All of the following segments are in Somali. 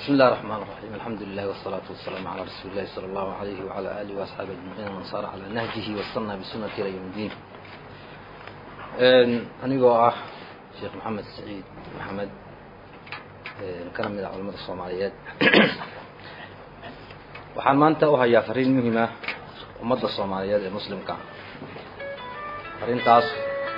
بسم الله الرحمن الرحيم الحمد لله والصلاة والسلام على رسول الله صلى الله عليه وعلى آله وأصحابه أجمعين ومن صار على نهجه واستنى بسنة إلى يوم الدين anigoo ah sheekh maxamed saciid maxamed kana mid ah culamada soomaaliyeed waxaan maanta u hayaa fariin muhima ummadda soomaaliyeed ee muslimka fariintaas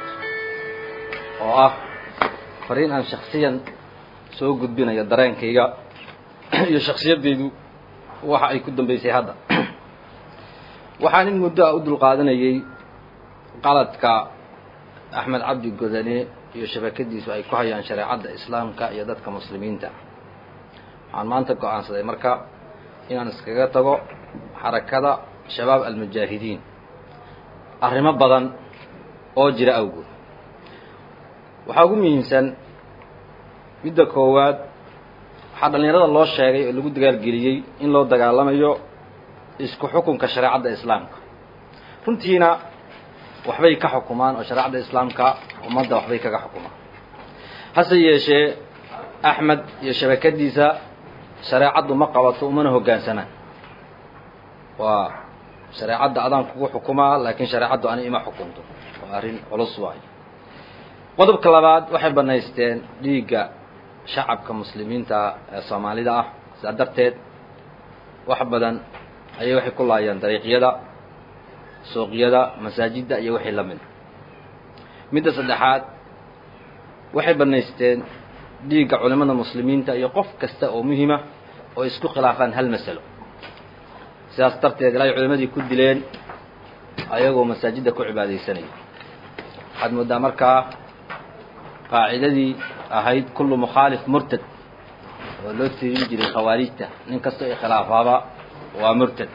oo ah fariin aan shaksiyan soo gudbinayo dareenkayga iyo shaksiyadeydu waxa ay ku dambeysay hadda waxaan in muddo a u dulqaadanayay qaladka axmed cabdi godane iyo shabakadiisu ay ku hayaan shareecadda islaamka iyo dadka muslimiinta waxaan maanta go-aansaday marka inaan iskaga tago xarakada shabaab almujaahidiin arrimo badan oo jira awgood waxaa ugu muhiimsan midda koowaad waxaa dhallinyarada loo sheegay oo lagu dagaalgeliyey in loo dagaalamayo isku xukunka shareecadda islaamka runtiina waxbay ka xukumaan oo shareecadda islaamka ummadda waxbay kaga xukumaan hase yeeshee axmed iyo shabakadiisa shareecaddu ma qabato umana hoggaansanaan waa shareecadda adaan kugu xukumaa laakiin shareecaddu ani ima xukunto waa arrin culus waayo qodobka labaad waxay banaysteen dhiigga shacabka muslimiinta ee soomaalida ah sidaa darteed wax badan ayay waxay ku laayeen dariiqyada suuqyada masaajidda iyo wixii la mid midda saddexaad waxay banaysteen dhiigga culimada muslimiinta iyo qof kasta oo muhima oo isku khilaafaan hal masalo sidaas darteed ilaahay culimadii ku dileen ayagoo masaajidda ku cibaadaysanaya waxaad mooddaa markaa qaacidadii ahayd kullu mukhaalif murtad oo loo tirin jiray khawaarijta nin kastoo ikhilaafaaba waa murtad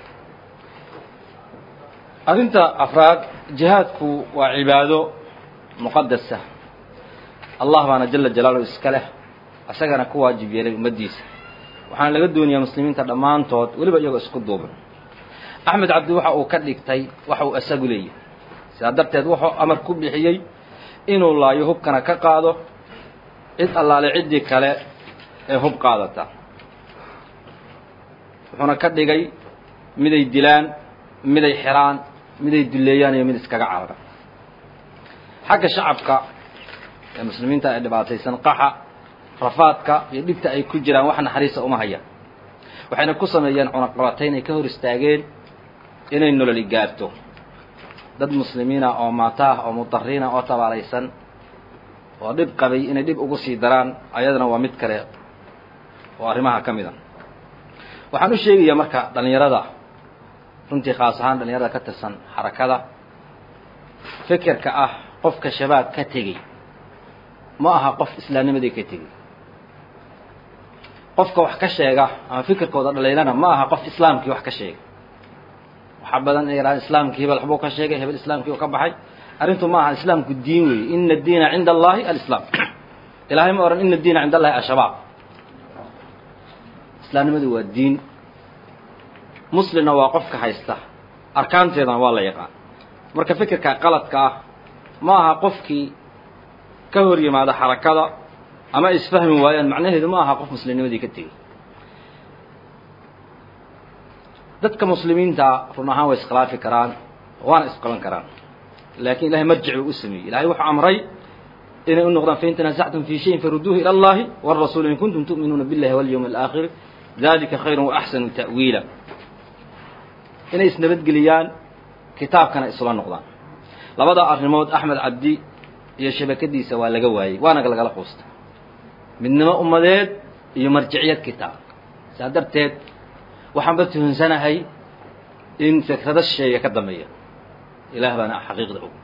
arrinta afraad jihaadku waa cibaado muqadasa allah baana jala jalaaluhu iska leh isagana ku waajib yeelay ummaddiisa waxaana laga doonayaa muslimiinta dhammaantood weliba iyagoo isku duuban axmed cabdi waxa uu ka dhigtay waxa uu isagu leeyahay sidaa darteed wuxuu amar ku bixiyey inuu laayo hubkana ka qaado cid allaale ciddii kale ee hub qaadata wuxuuna ka dhigay miday dilaan miday xiraan miday duleeyaan iyo mid iskaga carara xagga shacabka ee muslimiinta ee dhibaataysan qaxa rafaadka iyo dhibta ay ku jiraan wax naxariisa uma hayaan waxayna ku sameeyeen cunaqabatayn ay ka hor istaageen inay nololi gaarto dad muslimiina oo maata ah oo mudariina oo tabaalaysan oo dhib qabay inay dhib ugu sii daraan ayadana waa mid kale oo arrimaha ka mid a waxaan u sheegayaa marka dhallinyarada runtii khaas ahaan dhallinyarada ka tirsan xarakada fikirka ah qofka shabaab ka tegey ma aha qof islaamnimadii ka tegey qofka wax ka sheega ama fikirkooda dhaliilana ma aha qof islaamkii wax ka sheega waxaa badan inay yidhahaan islaamkii hebel waxbuu ka sheegay hebel islaamkii uu ka baxay arrintu ma aha islaamku diin weeye ina diina cinda allahi alislaam ilahay ma odhan ina diina cinda allahi ashabaab islaamnimadu waa diin muslimna waa qofka haysta arkaanteedana waa la yaqaan marka fikirka qaladka ah ma aha qofkii ka hor yimaada xarakada ama isfahmi waayaan macnaheedu ma aha qof muslimnimadii ka tegey dadka muslimiinta run ahaan way iskhilaafi karaan waana isqaban karaan laakiin ilahay marjic buu u sameeyey ilahay wuxuu amray inay u noqdaan fain tanaasactum fi shayin faruduuhu ila allahi wاrasuul in kuntum tu'minuuna biاllahi walyawmi alaakhir dalika khayru waaxsanu ta'wiila inay isnabadgeliyaan kitaabkana isula noqdaan labada arrimood axmed cabdi iyo shabakadiisa waa laga waayey waana lagala quusta midnimo ummadeed iyo marjiciyad kitaab saa darteed waxaanba tuhunsanahay in fikrado sheega ka dambeeya ilaah baana xaqiiqda og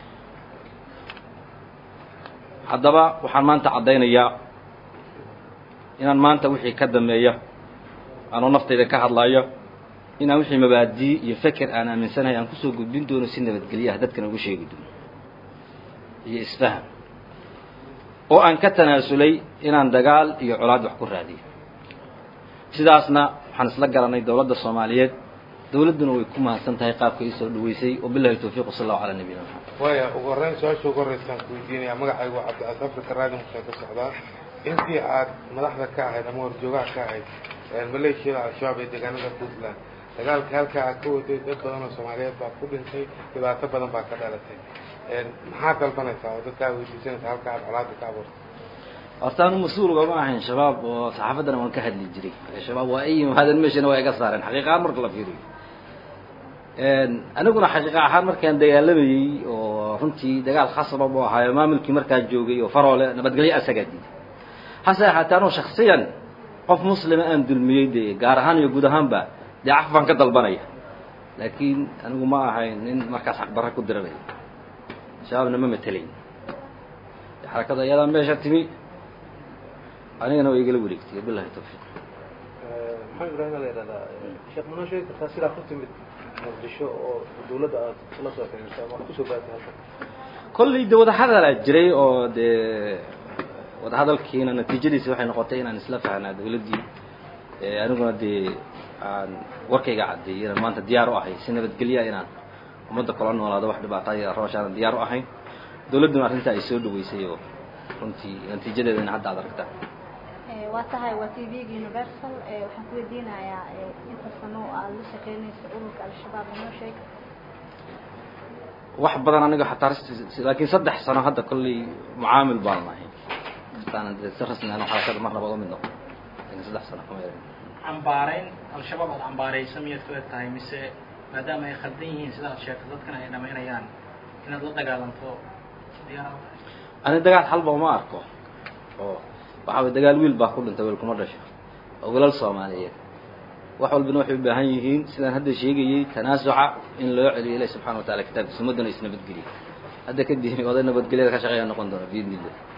haddaba waxaan maanta caddaynayaa inaan maanta wixii ka dambeeya anoo naftayda ka hadlayo inaan wixii mabaadii iyo feker aan aaminsanahay aan kusoo gudbin doono si nabadgelyo ah dadkana ugu sheegi doono iyo isfaham oo aan ka tanaasulay inaan dagaal iyo colaad wax ku raadiyo sidaasna waxaan isla garanay dowladda soomaaliyeed dowladduna way ku mahadsan tahay qaabka ii soo dhaweysay wabilahi tawfiiq sal allahu calaa nabiyina maxamed waaya ugu horreyn su-aasha ugu horreysaan ku weydiinaya magacaygu waa cabdicaas afrika raadi museen ka socdaa intii aad madaxda ka ahayd ama horjoogaha ka ahayd maleeshiyada al-shabaab ee deegaanada puntland dagaalka halkaa aad ka waday dad badan oo soomaaliyeed baa ku dhintay dhibaato badan baa ka dhalatay maxaa dalbanaysaa oo dadka aad weydiisanaysaa halka aad colaada ka abuurtay horta anu mas-uul ugama ahayn shabaab oo saxaafaddana waan ka hadli jiray shabaab waa ay yimaadeen meeshana waa iga saareen xaqiiqahaan marka la fiiriyo aniguna xaqiiqa ahaan markaan dagaalamayey oo runtii dagaal khasaba buu ahaayo maamulkii markaa joogay oo faroole nabadgelyo asagaa diiday hase ahaatee anuu shaksiyan qof muslima aan dulmiyey dee gaar ahaan iyo guud ahaanba dee caf baan ka dalbanaya laakiin anigu ma ahayn nin markaas xaqbarra ku diranaya shabaabna ma matelayn xarakada iyadaa meesha timi anigana waa igala wareegtay bilahi tawfiiq maxaa ibrahim la yidhahdaa sheekh manoo sheegi kartaa sidaa ku timid muqdisho oo dawladda aad la soo xiriirtay ama aad kusoo baatay halkan kolley de wadahadalaa jiray oo dee wadahadalkiina natiijadiisi waxay noqotay inaan isla fahnaa dawladdii aniguna dee aan warkayga caddeeyay inaan maanta diyaar u ahay si nabadgelya inaan ummadda kula noolaado wax dhibaataya rooshaana diyaar u ahayn dawladduna arrintaa ay soo dhaweysay oo runtii natiijadeedana hadda ad aragtaa waa tahay waa t v-ga universal waxaan ku weydiinayaa inta sano oo aada la shaqeynayso ururka al-shabaab inoo sheeg wax badan aniga xataa laakiin saddex sano hadda kolley mucaamil baan nahay hataan de si rasmi aan xarakada mar nabad umid noqon laakiin saddex sano kama yarin cambaarayn al-shabaab aad cambaaraysa miyaad ku eg tahay mise maadaama ay khaldan yihiin sida aad sheegto dadkana ay dhamaynayaan inaad la dagaalanto diyaar ani dagaal xalba uma arko oo waxaa way dagaal wiil baa ku dhintay wiil kuma dhasho oo wilal soomaaliyeed wax walbana waxay u baahan yihiin sidaan hadda sheegayey tanaasuca in loo celiyo ilahi subxana wa tacala kitaabkiisa ummaddana is nabadgeliya hadda kadib oday nabadgelyada ka shaqeeya noqon doona biidni illah